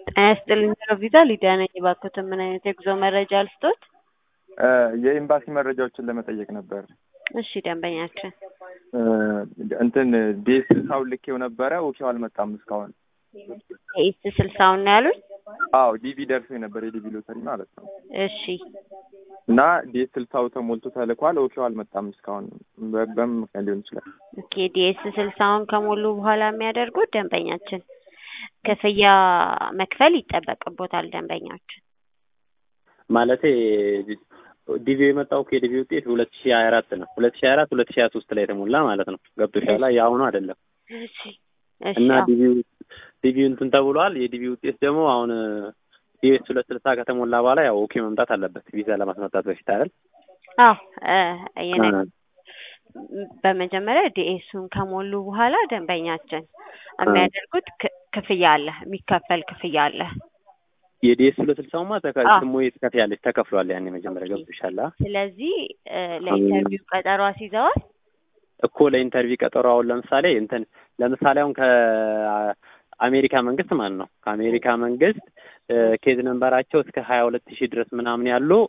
ጤና ይስጥልኝ ቪዛ ሊዲያ ነኝ። እባክዎትን ምን አይነት የጉዞ መረጃ ልስጦት? የኤምባሲ መረጃዎችን ለመጠየቅ ነበር። እሺ ደንበኛችን እንትን ዴስ ሳውን ልኬው ነበረ ኦኬው አልመጣም እስካሁን። ኤስ ስልሳውን ነው ያሉኝ? አዎ ዲቪ ደርሶ ነበር የዲቪ ሎተሪ ማለት ነው። እሺ እና ዴስ ስልሳው ተሞልቶ ተልኳል ኦኬው አልመጣም እስካሁን። በ- በምን ምክንያት ሊሆን ይችላል? ኦኬ ዲኤስ ስልሳውን ከሞሉ በኋላ የሚያደርጉት ደንበኛችን ክፍያ መክፈል ይጠበቅቦታል። ደንበኛችን ማለቴ ዲቪ የመጣው እኮ የዲቪ ውጤት ሁለት ሺ ሀያ አራት ነው። ሁለት ሺ ሀያ አራት ሁለት ሺ ሀያ ሶስት ላይ የተሞላ ማለት ነው። ገብቶሻል? የአሁኑ አይደለም። እሺ እሺ እና አዎ። ዲቪ ዲቪ እንትን ተብሏል። የዲቪ ውጤት ደግሞ አሁን ዲኤስ ሁለት ስልሳ ከተሞላ በኋላ ያው ኦኬ መምጣት አለበት ቪዛ ለማስመጣት በፊት አይደል? አዎ እ የነ- በመጀመሪያ ዲኤሱን ከሞሉ በኋላ ደንበኛችን የሚያደርጉት ክ- ክፍያ አለ፣ የሚከፈል ክፍያ አለ። የዲኤስ ሁለት ስልሳውማ ተከ አዎ። ስሞ ትከፍያለሽ ተከፍሏል። ያኔ መጀመሪያ ገብቶሻል? አ? ስለዚህ እ ለኢንተርቪው ቀጠሮ አስይዘዋል። እኮ ለኢንተርቪው ቀጠሮ አሁን ለምሳሌ እንትን ለምሳሌ አሁን ከአሜሪካ መንግስት ማለት ነው ከአሜሪካ መንግስት እ ኬዝ ነንበራቸው እስከ ሀያ ሁለት ሺህ ድረስ ምናምን ያሉ